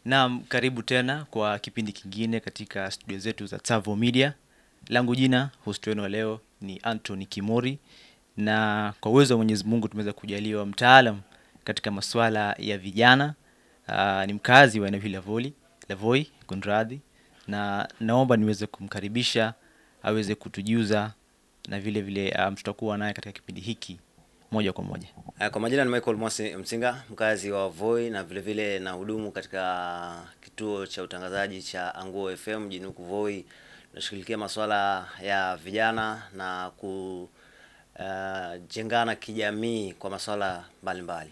Naam, karibu tena kwa kipindi kingine katika studio zetu za Tsavo Media. Langu jina host wenu wa leo ni Anthony Kimori, na kwa uwezo wa Mwenyezi Mungu tumeweza kujaliwa mtaalam katika masuala ya vijana. Aa, ni mkazi wa eneo hili la Voi, la Voi, kunradhi, na naomba niweze kumkaribisha aweze kutujuza na vile vile um, tutakuwa naye katika kipindi hiki moja kwa moja. Uh, Kwa majina ni Michael Mwasi Msinga, mkazi wa Voi na vile vile na hudumu katika kituo cha utangazaji cha Anguo FM mjini huku Voi. Tunashughulikia masuala ya vijana na kujengana kijamii kwa masuala mbalimbali.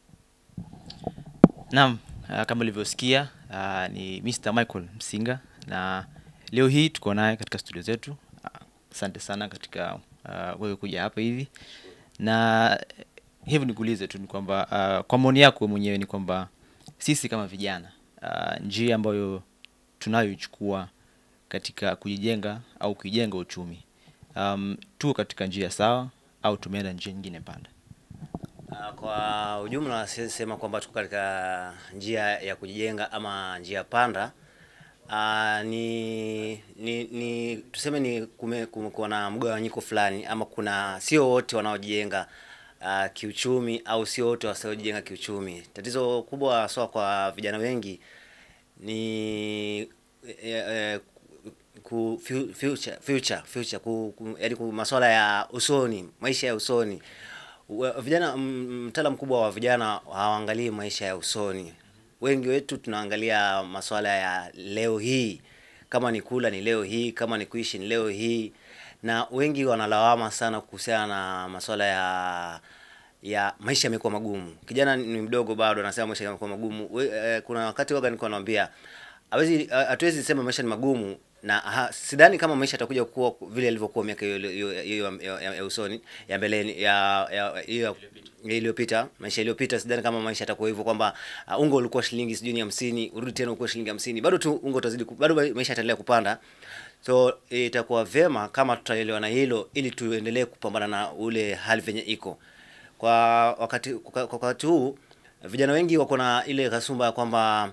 Naam, uh, kama ulivyosikia uh, ni Mr. Michael Msinga na leo hii tuko naye katika studio zetu. Ah, Asante sana katika uh, wewe kuja hapa hivi, na eh, hivi nikuulize tu ni kwamba uh, kwa maoni yako wewe mwenyewe ni kwamba sisi kama vijana uh, njia ambayo tunayoichukua katika kujijenga au kuijenga uchumi um, tuko katika njia sawa au tumeenda njia nyingine panda? Uh, Kwa ujumla siwezi sema kwamba tuko katika njia ya kujijenga ama njia panda. Uh, ni, ni, ni tuseme ni kume- kumekuwa na mgawanyiko fulani ama kuna sio wote wanaojijenga uh, kiuchumi au sio wote wasiojijenga kiuchumi. Tatizo kubwa haswa kwa vijana wengi ni eh, eh, ku fu- future future future ku, ku, yaani ku masuala ya usoni, maisha ya usoni. Wa- Vijana m- mtaala mkubwa wa vijana hawaangalii maisha ya usoni. Wengi wetu tunaangalia masuala ya leo hii, kama ni kula ni leo hii, kama ni kuishi ni leo hii, na wengi wanalawama sana kuhusiana na masuala ya ya maisha yamekuwa magumu. Kijana ni mdogo bado anasema maisha yamekuwa magumu. We, eh, kuna wakati waga nilikuwa naambia hawezi hatuwezi sema maisha ni magumu na ha, sidhani kama maisha yatakuja kuwa vile yalivyokuwa miaka hiyo hiyo- hiyo ya- ya- ya usoni ya mbeleni ya ya hiyo ya iliyopita maisha iliyopita sidhani kama maisha yatakuwa hivyo kwamba uh, unga ulikuwa shilingi sijui ni hamsini urudi tena ukuwa shilingi hamsini bado tu unga utazidi ku- bado maisha yataendelea kupanda so itakuwa vyema kama tutaelewana hilo ili tuendelee kupambana na ule hali venye iko kwa wakati kwa kwa wakati huu vijana wengi wako na ile kasumba ya kwamba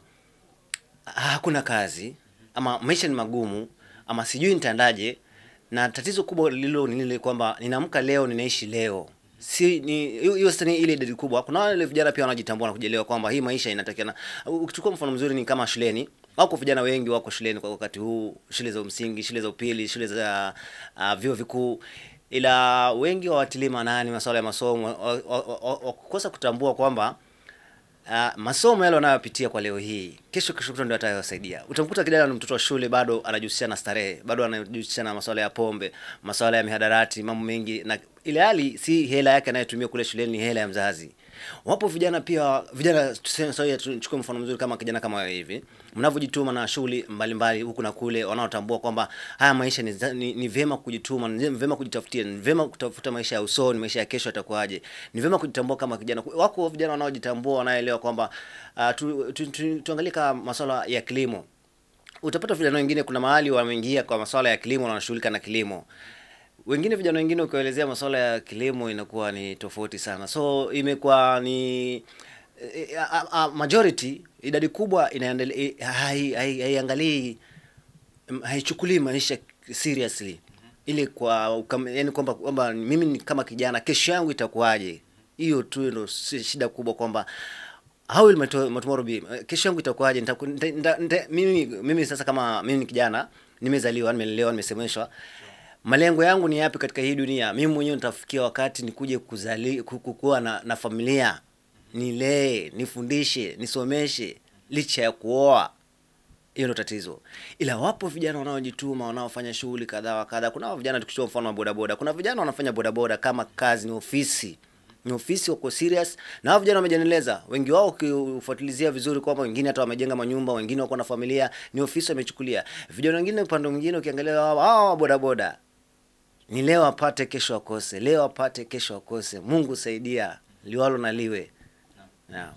hakuna kazi ama maisha ni magumu ama sijui nitaendaje na tatizo kubwa lilo ni lile kwamba ninaamka leo ninaishi leo si ni hiyo hiyo sasa ni ile idadi kubwa kuna wale vijana pia wanajitambua na kujielewa kwamba hii maisha inatakiana ukichukua mfano mzuri ni kama shuleni wako vijana wengi wako shuleni kwa wakati huu shule za msingi shule za upili shule za uh, vyuo vikuu ila wengi hawatilii maanani masuala ya masomo wa- wa- wa- wa- wakukosa kutambua kwamba Uh, masomo yale wanayopitia kwa leo hii kesho kesho kutwa ndio atayosaidia. Utamkuta kijana ni mtoto wa shule bado anajihusisha na starehe, bado anajihusisha na masuala ya pombe, masuala ya mihadarati, mambo mengi na ile hali si hela yake anayotumia kule shuleni ni hela ya mzazi. Wapo vijana pia vijana tuseme sasa tuchukue mfano mzuri kama kijana kama wewe hivi. Mnavyojituma na shughuli mbalimbali huku na kule wanaotambua kwamba haya maisha ni, za- ni, ni vyema kujituma, ni vyema kujitafutia, ni vyema kutafuta maisha ya usoni, maisha ya kesho yatakuwaje. Ni vyema kujitambua kama kijana. Wako vijana wanaojitambua wanaelewa kwamba uh, tu, tu, tu, tuangalie kama masuala ya kilimo utapata vijana wengine kuna mahali wameingia kwa masuala ya kilimo na wanashughulika na kilimo wengine vijana wengine ukiwaelezea masuala ya kilimo inakuwa ni tofauti sana so imekuwa ni eh, a, a, a, majority idadi kubwa inaendelea hai- hai- haiangalii mm, haichukulii maisha seriously ili kwa ukam, yani kwamba kwamba mimi ni kama kijana kesho yangu itakuwaje hiyo tu ndo si- shida kubwa kwamba how will my, to, my tomorrow be kesho yangu itakuwaje Nitaku- nita, nita, nita, mimi mimi sasa kama mimi ni kijana nimezaliwa nimelelewa nimesemeshwa malengo yangu ni yapi katika hii dunia mimi mwenyewe nitafikia wakati nikuje kuzali ku- ku- kuwa na, na familia nilee nifundishe nisomeshe licha ya kuoa hiyo ndo tatizo ila wapo vijana wanaojituma wanaofanya shughuli kadhaa wa kadhaa kuna hao vijana tukichukua mfano wa bodaboda kuna vijana wanafanya bodaboda kama kazi ni ofisi ni ofisi wako serious na hao vijana wamejiendeleza wengi wao ukifuatilizia vizuri kwamba wengine hata wamejenga manyumba wengine wako na familia ni ofisi wamechukulia vijana wengine upande mwingine ukiangalia hao hao bodaboda ni leo apate kesho akose leo apate kesho akose mungu saidia liwalo na liwe yeah.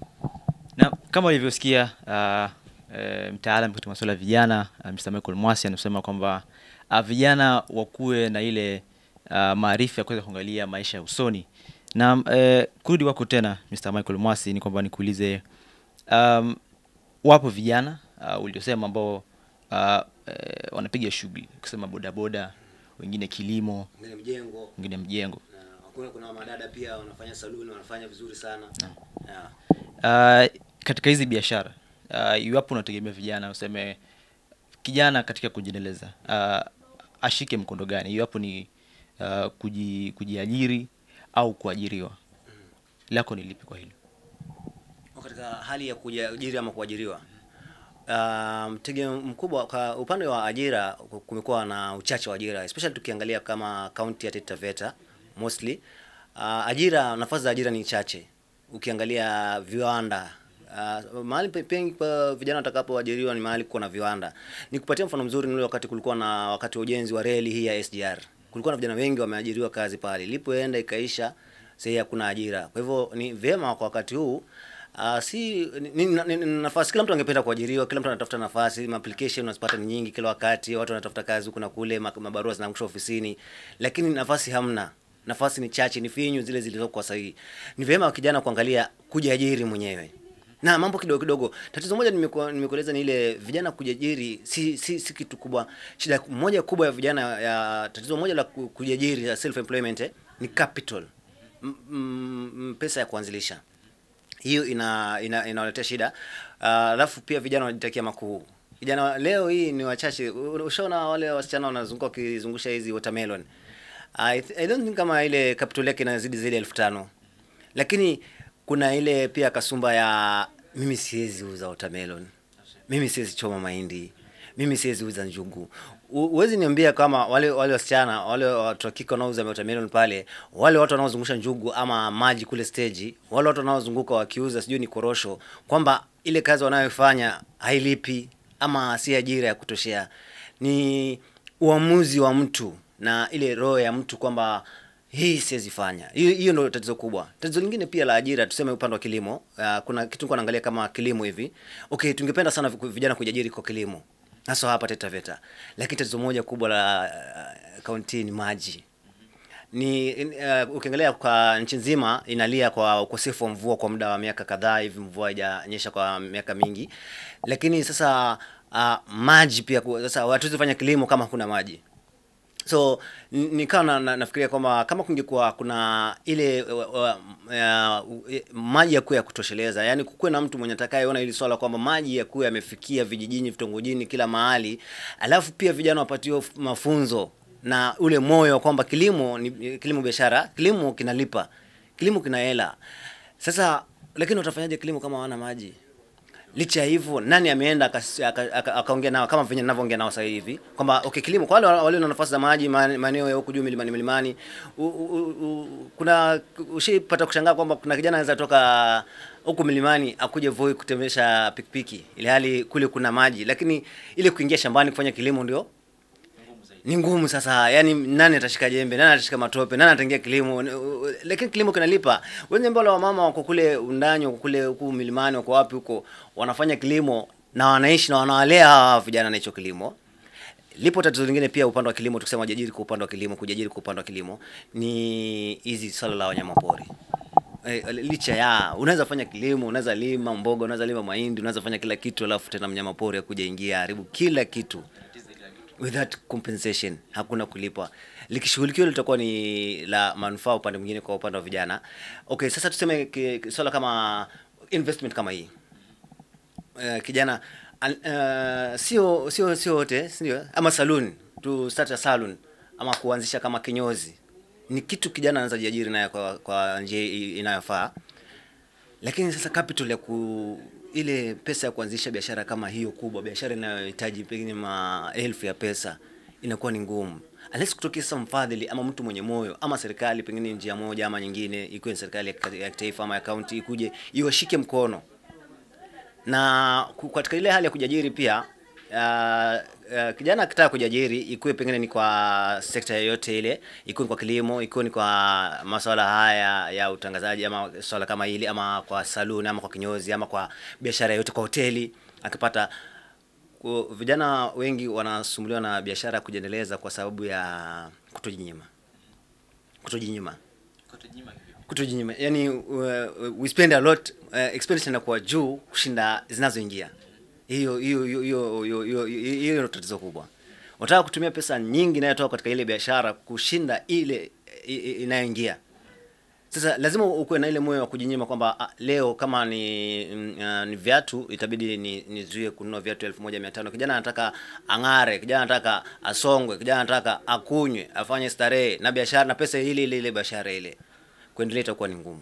na kama ulivyosikia uh, e, mtaalam katika masuala ya vijana uh, Mr. Michael Mwasi anasema kwamba uh, vijana wakuwe na ile uh, maarifa ya kuweza kuangalia maisha ya usoni na uh, kurudi kwako tena Mr. Michael Mwasi ni kwamba nikuulize um, wapo vijana uh, uliosema ambao uh, eh, wanapiga shughuli kusema bodaboda wengine kilimo Ngine mjengo wengine mjengo na kuna kuna madada pia wanafanya saluni wanafanya vizuri sana. Yeah. uh, katika hizi biashara uh, iwapo unategemea vijana useme kijana katika kujiendeleza uh, ashike mkondo gani iwapo ni uh, kuji, kujiajiri au kuajiriwa lako ni lipi kwa hilo katika hali ya kujiajiri ama kuajiriwa uh, mtege mkubwa kwa upande wa ajira ku- kumekuwa na uchache wa ajira especially tukiangalia kama kaunti ya Taita Taveta mostly uh, ajira nafasi za ajira ni chache ukiangalia viwanda Uh, mahali pe- pengi pa vijana watakapoajiriwa ni mahali kuko na viwanda. Nikupatia mfano mzuri ni ule wakati kulikuwa na wakati wa ujenzi wa reli hii ya SGR. Kulikuwa na vijana wengi wameajiriwa kazi pale. Ilipoenda ikaisha, sasa hakuna ajira. Kwa hivyo ni vyema kwa wakati huu Uh, si ni, ni, ni, ni nafasi kila mtu angependa kuajiriwa, kila mtu anatafuta nafasi, ma application unazipata ni nyingi kila wakati, watu wanatafuta kazi huku na kule, ma- mabarua zinaangushwa ofisini, lakini nafasi hamna. Nafasi ni chache, ni finyu zile zilizokuwa sahihi. Ni vyema kijana kuangalia kujiajiri mwenyewe na mambo kidogo kidogo. Tatizo moja nimekuwa nimekueleza ni ile vijana kujiajiri si, si, si kitu kubwa. Shida moja kubwa ya vijana ya tatizo moja la ku- kujiajiri ya self employment eh, ni capital, M, m, pesa ya kuanzilisha hiyo ina ina inawaletea shida Ah, alafu pia vijana wanajitakia makuu vijana wa- leo hii ni wachache U- ushaona wale wasichana wanazunguka wakizungusha hizi watermelon I, th- I don't think kama ile capital yake inazidi zaidi ya elfu tano lakini kuna ile pia kasumba ya mimi siwezi uza watermelon mimi siwezi choma mahindi mimi siwezi uza njugu U- huwezi niambia kama wale wale wasichana wale watu wa kike wanaouza watermelon pale wale watu wanaozungusha njugu ama maji kule stage wale watu wanaozunguka wakiuza sijui ni korosho kwamba ile kazi wanayofanya hailipi ama si ajira ya kutoshea ni uamuzi wa mtu na ile roho ya mtu kwamba hii siwezi fanya. Hiyo hiyo ndio tatizo kubwa. Tatizo lingine pia la ajira, tuseme upande wa kilimo. Uh, kuna kitu nilikuwa naangalia kama kilimo hivi. Okay, tungependa sana vi- vijana kujiajiri kwa kilimo. Hasa hapa Taita Taveta. Lakini tatizo moja kubwa la uh, kaunti ni maji. Ni uh, ukiangalia kwa nchi nzima inalia kwa ukosefu wa mvua kwa muda wa miaka kadhaa hivi, mvua haijanyesha kwa miaka mingi. Lakini sasa uh, maji pia ku- sasa hatuwezi fanya kilimo kama hakuna maji so n- nikawa na, na, nafikiria kwamba kama kungekuwa kuna ile uh, uh, uh, maji yakuwe ya kutosheleza yani kukuwe na mtu mwenye atakayeona hili swala kwamba maji yakuwe yamefikia vijijini vitongojini kila mahali alafu pia vijana wapatiwe f- mafunzo na ule moyo wa kwamba kilimo ni kilimo biashara kilimo kinalipa kilimo kina hela sasa lakini utafanyaje kilimo kama hawana maji licha ya hivyo nani ameenda akas- aka- aka- akaongea nao kama venye ninavyoongea nao sasa hivi kwamba okay kilimo kwa wale walio na nafasi za maji ma- maeneo ya huku juu milimani milimani u, u, u, kuna ushipata kushangaa kwamba kuna kijana anaweza toka huku milimani akuje Voi kutembesha pikipiki ili hali kule kuna maji lakini ile kuingia shambani kufanya kilimo ndio ni ngumu sasa yani nani atashika jembe nani atashika matope nani ataingia kilimo Ni- u- u- lakini kilimo kinalipa wenye mbona wamama wako kule undani wako kule huku milimani wako wapi huko wanafanya kilimo na wanaishi na wanawalea hawa vijana na hicho kilimo lipo tatizo lingine pia upande wa kilimo tukisema jiajiri kwa upande wa kilimo kujiajiri kwa upande wa kilimo ni hizi swala la wanyamapori Eh, licha ya unaweza fanya kilimo unaweza lima mboga unaweza lima mahindi unaweza fanya kila kitu alafu tena mnyama pori akuja ingia haribu kila kitu without compensation hakuna kulipwa likishughulikiwa litakuwa ni la manufaa upande mwingine kwa upande wa vijana okay sasa tuseme ki- ki- swala kama investment kama hii uh, kijana an- uh, sio sio sio wote ndio ama saloon to start a saloon ama kuanzisha kama kinyozi ni kitu kijana anaweza jiajiri naye kwa, kwa njia i- inayofaa lakini sasa capital ya ku ile pesa ya kuanzisha biashara kama hiyo kubwa biashara inayohitaji pengine maelfu ya pesa inakuwa ni ngumu unless kutokea sasa mfadhili ama mtu mwenye moyo ama serikali pengine njia moja ama nyingine ikiwe ni serikali ya kita- ya kitaifa ama ya kaunti ikuje iwashike mkono na ku- katika ile hali ya kujiajiri pia uh, uh, kijana akitaka kujiajiri ikuwe pengine ni kwa sekta yoyote ile ikuwe ni kwa kilimo ikuwe ni kwa masuala haya ya utangazaji ama swala kama hili ama kwa saluni ama kwa kinyozi ama kwa biashara yoyote kwa hoteli akipata ku- vijana wengi wanasumbuliwa na biashara ya kujiendeleza kwa sababu ya kutojinyima kutojinyima kutojinyima yani uh, we spend a lot uh, expenditure inakuwa juu kushinda zinazoingia hiyo hiyo hiyo hiyo hiyo hiyo hiyo ndio tatizo kubwa. Unataka kutumia pesa nyingi inayotoka katika ile biashara kushinda ile i- i- inayoingia. Sasa lazima ukuwe na ile moyo wa kujinyima kwamba ah, leo kama ni mm, ah, ni viatu itabidi ni nizuie kununua viatu elfu moja mia tano. Kijana anataka ang'are, kijana anataka asongwe, kijana anataka akunywe, afanye starehe na biashara na pesa ile ile ile biashara ile, kuendelea itakuwa ni ngumu.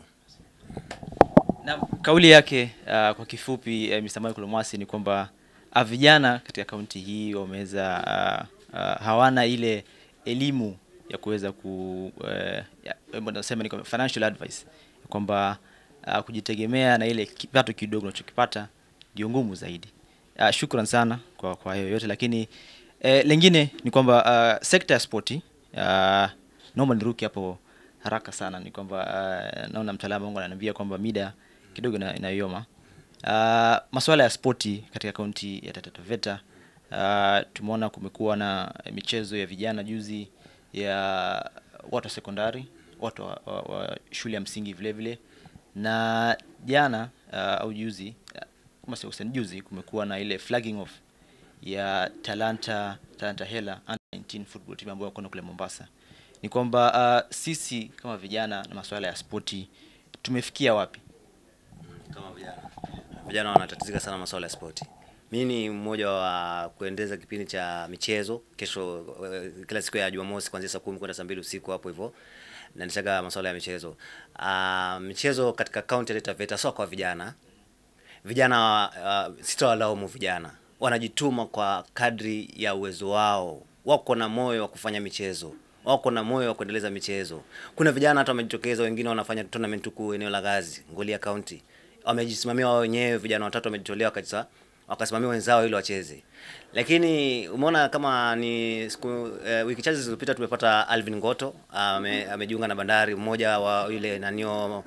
na kauli yake uh, kwa kifupi uh, Mr. Michael Mwasi ni kwamba uh, vijana katika kaunti hii wameweza uh, uh, hawana ile elimu ya kuweza ku uh, ya- eh, nasema ni kwamba financial advice kwamba uh, kujitegemea na ile kipato kidogo unachokipata ndio ngumu zaidi. Uh, shukran sana kwa kwa hayo yote, lakini eh, lengine ni kwamba uh, sekta ya spoti uh, naomba niruke hapo haraka sana ni kwamba uh, naona mtaalamu wangu ananiambia kwamba mida kidogo ina- inayoma. Uh, masuala ya spoti katika kaunti ya Taita Taveta uh, tumeona kumekuwa na michezo ya vijana juzi ya watu wa sekondari, watu wa, wa, wa shule ya msingi vile vile, na jana uh, au juzi uh, kama sio kusema juzi kumekuwa na ile flagging off ya Talanta Talanta Hela under 19 football team ambayo wako kule Mombasa. Ni kwamba uh, sisi kama vijana na masuala ya spoti tumefikia wapi? kama vijana vijana wanatatizika sana masuala ya spoti mi ni mmoja wa kuendeza kipindi cha michezo kesho eh, kila siku ya jumamosi kuanzia saa kumi kwenda saa mbili usiku hapo hivyo nanishaga masuala ya michezo uh, michezo katika kaunti ya Taita Taveta sio kwa vijana vijana uh, sitawalaumu vijana wanajituma kwa kadri ya uwezo wao wako na moyo wa kufanya michezo wako na moyo wa kuendeleza michezo kuna vijana hata wamejitokeza wengine wanafanya tournament huku eneo la gazi ngolia county wamejisimamia wao wenyewe vijana watatu wamejitolea wakasa wakasimamia wenzao ili wacheze lakini umeona kama ni siku eh, wiki chache zilizopita tumepata Alvin Ngoto ame, amejiunga na Bandari mmoja wa yule nanio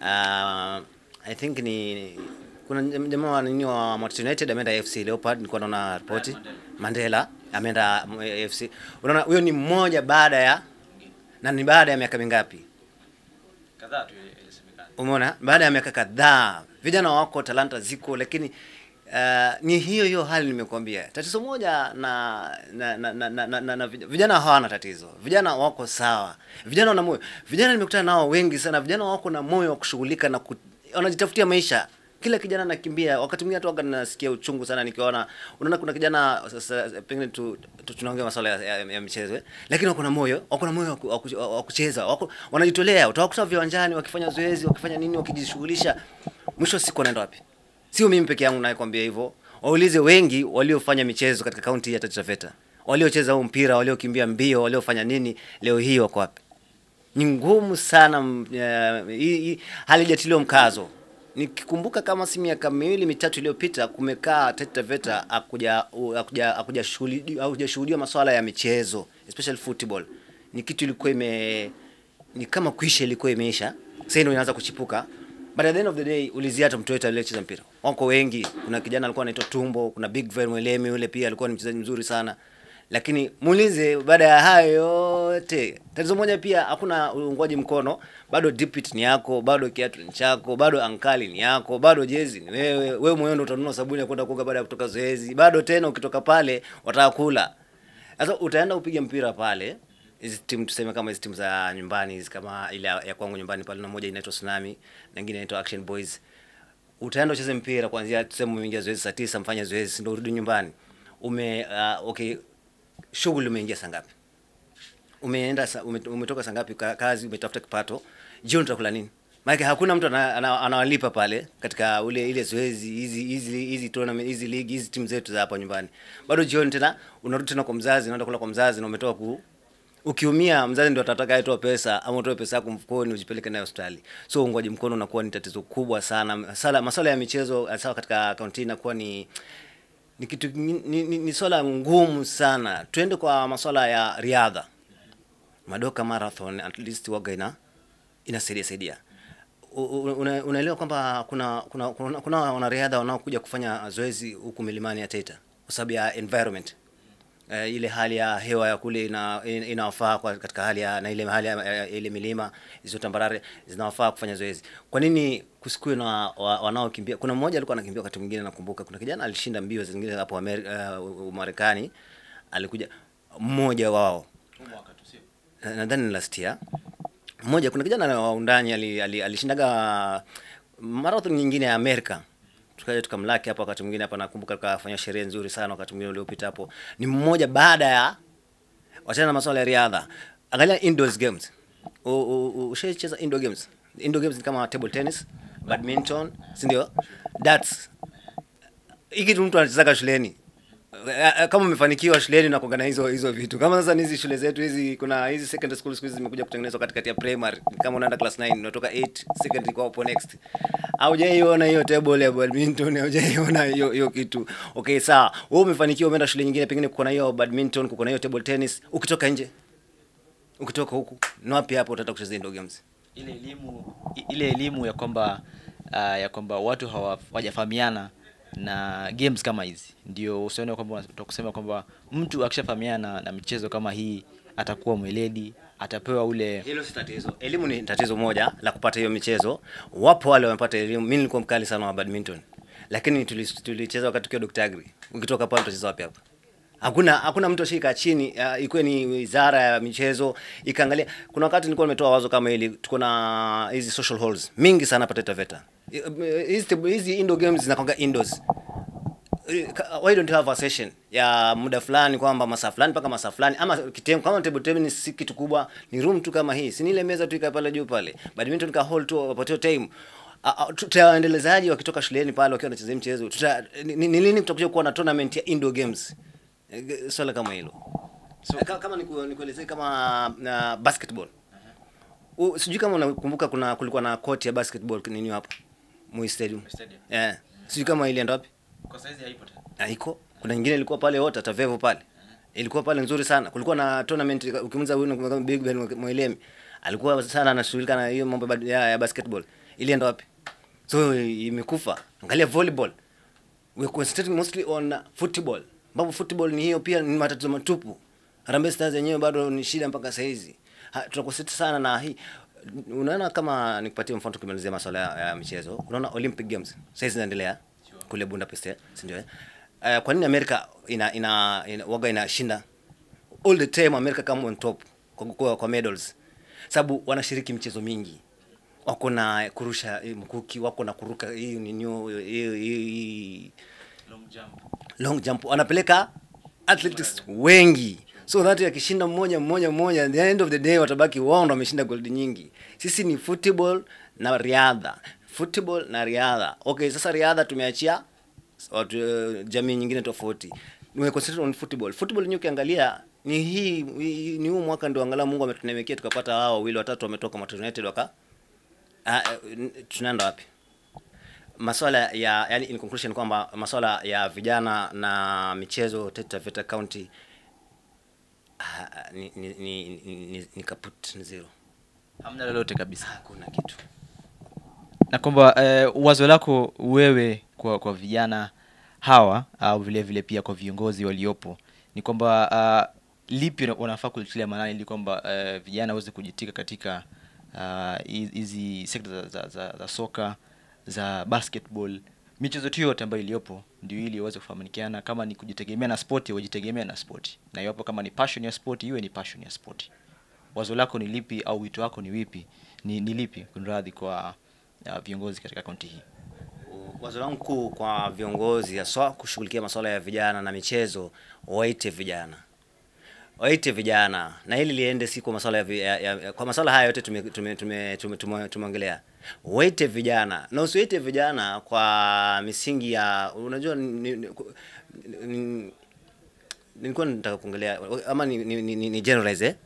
uh, I think ni kuna jamaa wa nini wa Manchester United ameenda FC Leopard, nilikuwa naona ripoti Mandela ameenda mm, FC. Unaona, huyo ni mmoja baada ya na ni baada ya miaka mingapi? Kadhaa tu ilisemekana. Umeona, baada ya miaka kadhaa vijana wako, talanta ziko, lakini uh, ni hiyo hiyo hali nimekuambia. Tatizo moja na na, na, na, na, na, na, na vij- vijana hawana tatizo, vijana wako sawa, vijana wana moyo. Vijana nimekutana nao wengi sana, vijana wako na moyo wa kushughulika na ku, wanajitafutia maisha kila kijana anakimbia. Wakati mwingine hata waga nasikia uchungu sana nikiona, unaona kuna kijana sasa, pengine tu, tu tunaongea masuala ya, ya, ya michezo eh, lakini wako na moyo, wako na moyo wa ku- wa ku- wa kucheza, wako wanajitolea. Utawakuta viwanjani wakifanya zoezi, wakifanya nini, wakijishughulisha, mwisho wa siku wanaenda wapi? Sio mimi peke yangu nayekwambia hivyo, waulize wengi waliofanya michezo katika kaunti ya Taita Taveta, waliocheza huu mpira, waliokimbia mbio, waliofanya nini, leo hii wako wapi? ni ngumu sana mm, eh, hii hii halijatiliwa mkazo. Nikikumbuka kama si miaka miwili mitatu iliyopita kumekaa Taita Taveta hakuja hakuja hakuja shuhudi- hakujashuhudiwa masuala ya michezo especially football. Ni kitu ilikuwa ime ni kama kuisha ilikuwa imeisha. Sasa ndio inaanza kuchipuka. But at the end of the day ulizia hata mtu yote aliyecheza mpira. Wako wengi. Kuna kijana alikuwa anaitwa Tumbo, kuna Big Van Mwelemi yule pia alikuwa ni mchezaji mzuri sana lakini muulize baada ya hayo yote tatizo moja pia hakuna uungwaji mkono bado dipit ni yako bado kiatu ni chako bado ankali ni yako bado jezi ni wewe wewe mwenyewe ndo utanunua sabuni ya kwenda kuoga baada ya kutoka zoezi bado tena ukitoka pale wataka kula sasa utaenda upige mpira pale hizi timu tuseme kama hizi timu za nyumbani hizi kama ile ya ya kwangu nyumbani pale na moja inaitwa Tsunami na nyingine inaitwa Action Boys utaenda ucheze mpira kuanzia tuseme umeingia zoezi saa tisa mfanye zoezi ndio urudi nyumbani ume uh, okay shughuli umeingia saa ngapi umeenda sa, ume, umetoka saa ngapi ka- kazi umetafuta kipato jioni utakula nini maana hakuna mtu ana- ana- anawalipa pale katika ule ile zoezi hizi hizi hizi tournament hizi league hizi timu zetu za hapa nyumbani bado jioni tena unarudi tena kwa mzazi unaenda kula kwa mzazi na umetoka ku ukiumia mzazi ndio atataka atoe pesa ama utoe pesa yako mfukoni ujipeleke nayo hospitali so ungwaji mkono unakuwa ni tatizo kubwa sana sala masuala ya michezo sawa katika kaunti inakuwa ni ni kitu ni, ni, ni, ni swala ngumu sana tuende kwa masuala ya riadha madoka marathon at least waga ina inasaidia saidia U- u- una- unaelewa kwamba kuna kuna kuna, kuna wanariadha wanaokuja kufanya zoezi huku milimani ya Taita kwa sababu ya environment uh, ile hali ya hewa ya kule ina, ina- inawafaa kwa katika hali ya na ile hali ya, ya ile milima hizo tambarare zinawafaa kufanya zoezi. Kwa nini kusikue na wa- wanaokimbia. Kuna mmoja alikuwa anakimbia wakati mwingine, nakumbuka kuna kijana alishinda mbio zingine hapo Amerika, uh, Marekani, alikuja mmoja wao Na- nadhani ni last year mmoja kuna kijana wa undani ali- ali- alishindaga marathon nyingine ya Amerika tukaja tukamlaki hapa wakati mwingine hapa nakumbuka tukafanya sherehe nzuri sana wakati mwingine uliopita hapo ni mmoja baada ya wachana na masuala ya riadha angalia indoors games U- u- u- ushaicheza indoor games indoor games ni kama table tennis badminton si ndio darts hiki tu mtu anachezaga shuleni Eh, eh, kama umefanikiwa shuleni na kuangana hizo hizo vitu kama sasa ni hizi shule zetu hizi kuna hizi secondary school siku hizi zimekuja kutengenezwa katikati ya primary kama unaenda class 9 unatoka 8 secondary kwa hapo next haujaiona hiyo table ya badminton haujaiona hiyo hiyo kitu okay sawa wewe umefanikiwa umeenda shule nyingine pengine kuko na hiyo badminton kuko na hiyo table tennis ukitoka nje ukitoka huku ni wapi hapo utaenda kucheza indoor games ile elimu i- ile elimu ya kwamba uh, ya kwamba watu hawa- hawajafahamiana na games kama hizi ndio usione kwamba utakusema kwamba mtu akishafahamiana na, na michezo kama hii atakuwa mweledi atapewa ule hilo si tatizo elimu ni tatizo moja la kupata hiyo michezo wapo wale wamepata elimu mi nilikuwa mkali sana wa badminton lakini tuli- tulicheza wakati tukiwa Dr. Agri ukitoka pale utacheza wapi hapa hakuna hakuna mtu ashika chini uh, ikuwe ni wizara ya michezo ikaangalia kuna wakati nilikuwa nimetoa wazo kama hili tuko na hizi social halls mingi sana hapa Taita Taveta hizi table- hizi indoor games zinakwanga indoors why don't you have a session ya muda fulani kwamba masaa fulani mpaka masaa fulani ama kitemu kama table tennis si kitu kubwa ni room tu kama hii si ni ile meza tu ikae pale juu pale badminton ka hall tu wapatio time A- a- tutawaendelezaji wakitoka shuleni pale wakiwa wanacheza hii mchezo tuta ni ni- ni lini tutakuja kuwa na tournament ya indoor games Eh, ge- swala kama hilo so, kama niku- nikuelezee kama na basketball U, sijui kama unakumbuka kuna kulikuwa na court ya basketball nini hapo Moi Stadium. Stadium. Yeah. Sijui kama ilienda wapi? kwa saizi haipo tena haiko kuna nyingine ilikuwa pale wote tavevo pale ilikuwa pale nzuri sana kulikuwa na tournament ukimuza huyu kama big ben mwelemi alikuwa sana anashughulika na hiyo mambo ya- ya, ya basketball ilienda wapi so imekufa angalia volleyball we concentrating mostly on football ambapo football ni hiyo pia ni matatizo matupu Harambee Stars yenyewe bado ni shida mpaka saa hizi Ha, tunaconcentrate sana na hii unaona kama nikupatie mfano tukimalizia masuala ya, ya michezo unaona Olympic Games sasa hizi zinaendelea kule Budapest eh, si ndio eh? Uh, kwa nini Amerika ina, ina, ina waga inashinda all the time America come on top kwa, kwa, kwa medals sababu wanashiriki michezo mingi wako na kurusha eh, mkuki wako na kuruka hii ninio hii hii long jump long jump wanapeleka athletics wengi so that akishinda mmoja mmoja mmoja at the end of the day watabaki wao ndo wameshinda gold nyingi sisi ni football na riadha football na riadha okay sasa riadha tumeachia watu, uh, jamii nyingine tofauti we concentrate on football football yenyewe ukiangalia ni hii hii- ni huu mwaka ndio angalau Mungu ametunemekea tukapata hao wawili watatu wametoka Manchester United waka ah, eh, tunaenda wapi maswala ya yani in conclusion kwamba maswala ya vijana na michezo Taita Taveta County ah, ni, ni, ni, ni, ni, ni kaput ni zero hamna lolote kabisa hakuna kitu na kwamba eh, wazo lako wewe kwa kwa vijana hawa au vile vile pia kwa viongozi waliopo ni kwamba uh, lipi wana- wanafaa kulitilia maanani ili kwamba uh, vijana waweze kujitika katika ah, hi- hizi sekta za, za, za, za soka za basketball michezo tu yote ambayo iliyopo ndio ili waweze kufahamikiana kama ni kujitegemea na spoti wajitegemea na spoti na iwapo kama ni passion ya spoti iwe ni passion ya spoti wazo lako ni lipi au wito wako ni wipi ni, ni lipi kunradhi kwa uh, viongozi katika kaunti hii wazo langu kuu kwa viongozi haswa kushughulikia masuala ya vijana na michezo waite vijana waite vijana na hili liende si kwa masuala ya, vi- ya, ya kwa masuala haya yote tumeongelea tume, tume, tume, tume, tumeongelea. waite vijana na usiwaite vijana kwa misingi ya unajua ni, ni, ni, nilikuwa nataka kuongelea ama ni, ni, ni, ni, ni generalize eh?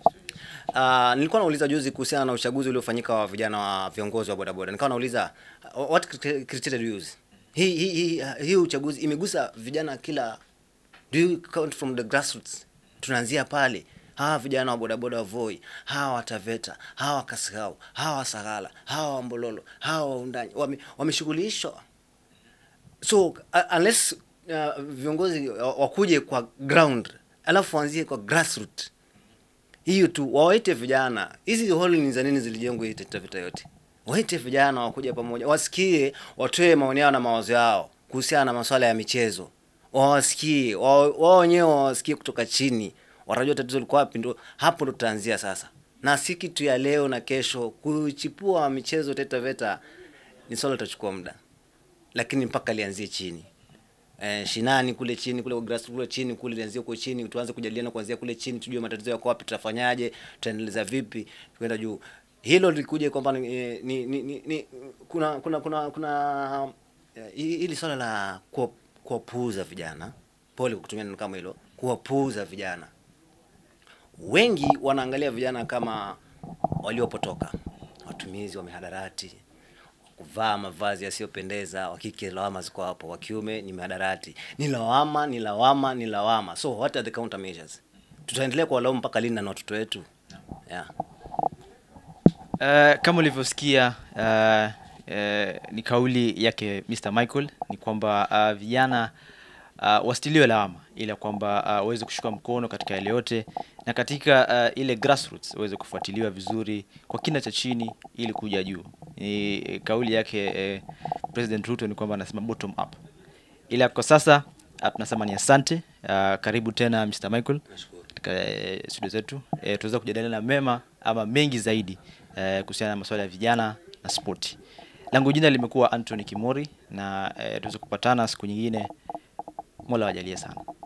Uh, nilikuwa nauliza juzi kuhusiana na uchaguzi uliofanyika wa vijana wa viongozi wa bodaboda. Nikawa nauliza uh, what criteria criteria do you use? Hii hii hii uh, hii uchaguzi imegusa vijana kila do you count from the grassroots? Tunaanzia pale. Hawa vijana wa bodaboda wa Voi, hawa wa Taveta, hawa wa Kasigao, hawa wa Sagala, hawa wa Mbololo, hawa wa Undani wame- wameshughulishwa so uh, unless uh, viongozi uh, wakuje kwa ground alafu waanzie kwa grassroots hiyo tu wawaite vijana hizi hall ni za nini zilijengwa hii Taita Taveta yote waite vijana wakuja pamoja, wasikie, watoe maoni yao na mawazo yao kuhusiana na masuala ya michezo, wawasikie wao wao wenyewe wawasikie kutoka chini, watajua tatizo liko wapi. Ndo hapo ndo tutaanzia sasa, na si kitu ya leo na kesho. Kuchipua michezo Taita Taveta ni swala litachukua muda, lakini mpaka lianzie chini eh, shinani kule chini kule grassroots kule chini kule lianzie huko chini, tuanze kujadiliana kuanzia kule chini, tujue matatizo yako wapi, tutafanyaje, tutaendeleza vipi kwenda juu. Hilo likuje kwamba ni, eh, ni, ni, ni, ni kuna kuna kuna kuna eh, hili swala la kuwa- kuwapuuza vijana, pole kwa kutumia neno kama hilo, kuwapuuza vijana. Wengi wanaangalia vijana kama waliopotoka, watumizi wa mihadarati, kuvaa mavazi yasiyopendeza. Wa kike lawama ziko hapo, wa kiume ni mihadarati. Ni lawama, ni lawama, ni lawama. So what are the countermeasures? Tutaendelea kuwalaumu mpaka lini na ni watoto wetu? Yeah. Uh, kama ulivyosikia uh, uh, ni kauli yake Mr. Michael ni kwamba uh, vijana uh, wasitiliwe lawama, ila kwamba uh, waweze kushika mkono katika yale yote na katika uh, ile grassroots waweze kufuatiliwa vizuri kwa kina cha chini ili kuja juu. Ni eh, kauli yake eh, President Ruto ni kwamba anasema bottom up, ila kwa sasa uh, tunasema ni asante. Uh, karibu tena Mr. Michael Nashukuru. katika eh, studio zetu eh, tuweza kujadiliana mema ama mengi zaidi eh, kuhusiana na masuala ya vijana na spoti. Langu jina limekuwa Anthony Kimori na eh, tuweze kupatana siku nyingine. Mola wajalie sana.